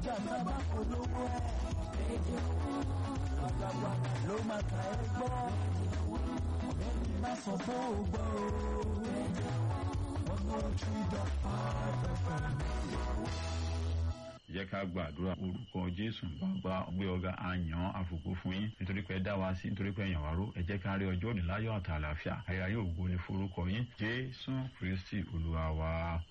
ọjà sábà polówó ẹ̀. Gbàgbàgbà ló máa ta ẹ gbọ́. Ẹni má sọ fún ògbọ́ o. One oh three dot five FM. jẹ́ ká gbàdúrà orúkọ jésù bàbá gbé ọ̀gá àyàn àfòkù fún yín nítorí pé ẹ dá wa sí nítorí pé ẹ̀yàn wá ró ẹ jẹ́ ká rí ọjọ́ òní láyọ̀ àti àlàáfíà ayé yóò gbó ní forúkọ yín jésù kristi olúwa wa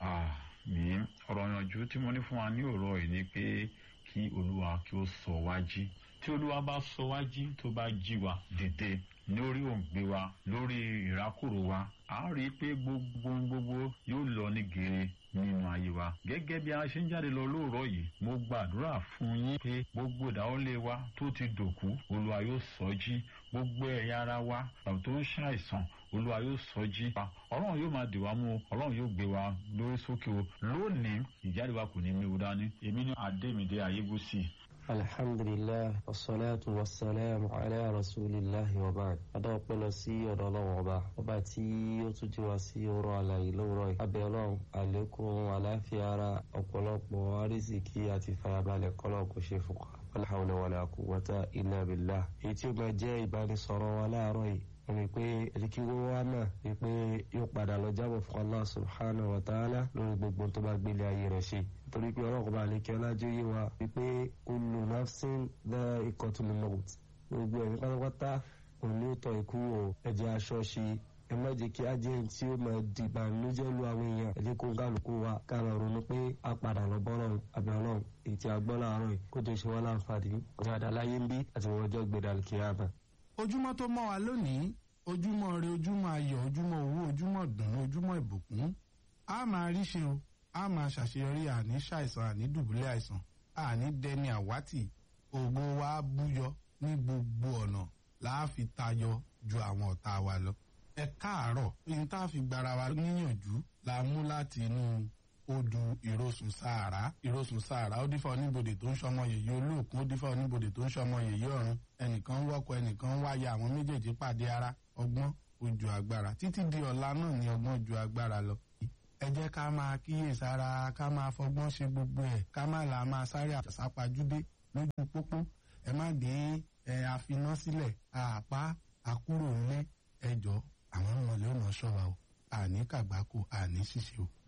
àmín ọ̀rọ̀ ìyànjú tí mo ní fún wa ní òrọ̀ yìí ni pé kí olúwa kí ó sọ wá jí tí olúwa bá sọ wá jí tó bá jí wa dìde lórí òǹgbẹ wa lórí ìrákòrò wa a rí i pé gbogbo gbogbo yóò lọ ní gèrè nínú ayé wa gẹ́gẹ́ bí a ṣe ń jáde lọ lóòrọ̀ yìí mo gbàdúrà fún yín pé gbogbo ìdáwọ́lé wa tó ti dòkú olúwa yóò sọ jí gbogbo ẹ̀yà ara wa tàbí tó ń ṣàìsàn olúwa yóò sọ jí ọlọ́run yóò máa dè wá mú o ọlọ́run yóò gbé wa lórí sókè o lónìí ìjáde wa kò ní méwu dání èmi ní adémídé ayébùsì alhamdulilah wasalaatu wasalaamu ala rasulillahi wa baad adá ọpẹ́ lọ sí ọ̀dọ̀ Ọlọ́run ọba ọba tí ó tún jí wa sí ọ̀rọ̀ àlàyé lówùrọ̀ yìí abẹ́ Ọlọ́run àlékún àláfíà ara ọ̀pọ̀lọpọ̀ àrísìkí àti fàyàbalẹ̀ kọlọ kò ṣe fún wa wala hawla wala quwwata illa billah èyí tí ó máa jẹ́ ìbánisọ̀rọ̀ wa láàárọ̀ yìí ẹni pé ẹdíkí wọ́n wá náà ni pé yóò padà lọ jábọ̀ fún Allah subhanahu wa ta'ala lórí gbogbo tó bá gbélé ayé rẹ̀ ṣe torí pé ọlọ́run bá lékè ọlájú yé wa wípé kullu nafsin dha'iqatul maut gbogbo ẹ̀mí pátápátá òun ni ó tọ́ ikú o ẹ̀jẹ̀ aṣọ ṣe ẹ má jẹ́ kí ajẹ́ tí ó máa di ìbànújẹ́ lu àwọn èèyàn ẹ jẹ́ kó kálukú wa ká lọ ronú pé a padà lọ bọ́ lọ́run àbẹ̀ ọlọ́run èyí tí a gbọ́ láàárọ̀ yìí kó tó ṣe wá láǹfààní ọ̀gá àdáláyé ń bí àti wọ́n ọjọ́ gbẹdàlùkìyàmà ojúmọ́ tó mọ́ wa lónìí ojúmọ́ rẹ ojúmọ́ ayọ̀ ojúmọ́ owó ojúmọ́ dùnú ojúmọ́ ìbùkún a máa rí ṣe o a máa ṣàṣeyọrí àní ṣàìsàn àní dùbúlẹ̀ àìsàn àní dẹni àwátì ògo wa búyọ ní gbogbo ọ̀nà láàfi tayọ ju àwọn ọ̀tá wa lọ. ẹ káàárọ̀ ní tá a fi gbára wa níyànjú la mú láti inú odù ìrosùn sàárà ìrosùn sàárà ó dífá oníbodè tó ń ṣọmọ yèyé olóòkun ó dífá oníbodè tó ń ṣọmọ yèyé ọ̀run ẹnìkan ń wọ́kọ ẹnìkan ń wáyà àwọn méjèèjì pàdé ara ọgbọ́n ojú agbára títí di ọ̀la náà ni ọgbọ́n ju agbára lọ. ẹ jẹ́ ká máa kíyèsára ká máa fọgbọ́n ṣe gbogbo ẹ̀ ká má là máa sáré àsápajúdé lójú pópó ẹ má dé ẹ àfiná sílẹ̀ àpá àkúrò ńlẹ̀ ẹjọ́ àwọn ọmọlẹ́ ọ̀nà ṣọ́wa o àní kàgbákò àní ṣíṣe o